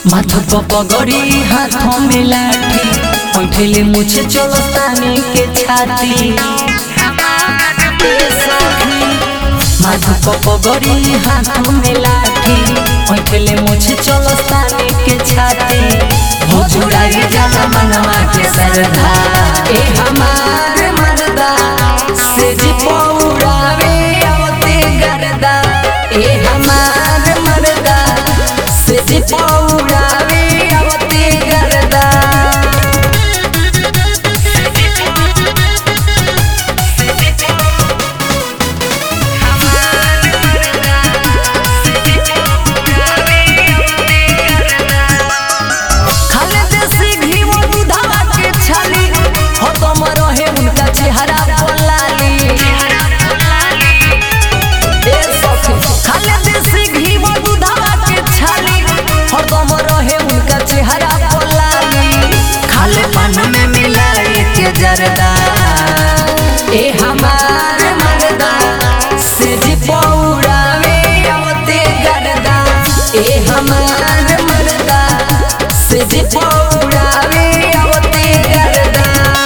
माथ पगड़ी हाथों में लाठी पैठेले मुझे चलो ताने के छाती माथ पगड़ी हाथों में लाठी पैठेले मुझे चलो ताने के छाती हो जुड़ाई जाला मनवा के सरधा ए हमार मर्दा से जी पौड़ावे आवते गरदा ए हमार मर्दा से जी पौड़ावे आवते गरदा खाले देसी घी वो दूधवा के छाली हो तुम रहे उनका चेहरा बोलाली ए सखी खाले देसी घी वो दूधवा के छाली हो तुम रहे उनका चेहरा बोलाली खाले पान में मिलाई के जरदा ए हमार मर्दा से जी पौड़ावे आवते गरदा ए हमार मर्दा से जी पौड़ावे आवते गरदा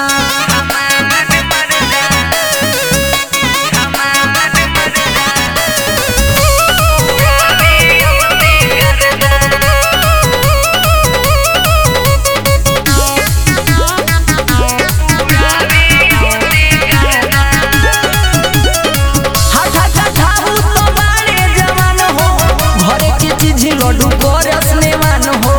हाथा कठाहू तो बाड़े जवान हो घरे के चीज लड्डू करस नेवान हो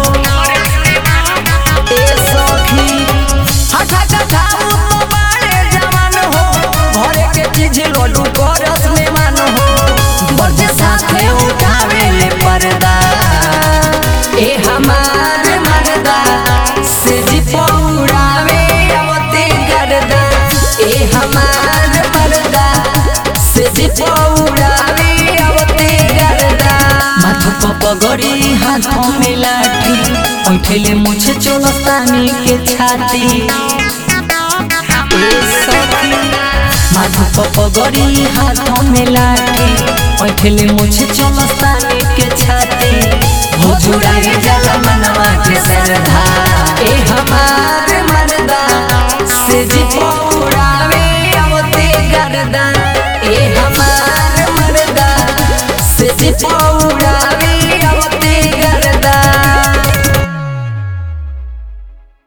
ए सखी हाथा कठाहू तो बाड़े जवान हो घरे के चीज लड्डू करस नेवान हो बरजे साथे उठावे ले पर्दा ए हमार मर्दा से जी पौड़ावे आवते गरदा ए हमार मर्दा से जी पौड़ावे आवते गरदा माथ पगड़ी हाथों में लाठी पैठेले मुझे चोलस्तानी के छाती ए सखी माथ पगड़ी हाथों में लाठी पैठेले मुझे चोलस्तानी के छाती हो जुड़ाई जाला मनवा के सरधा ए हमार मर्दा से जी पौड़ावे आवते गरदा ए हमार मर्दा से जी पौड़ावे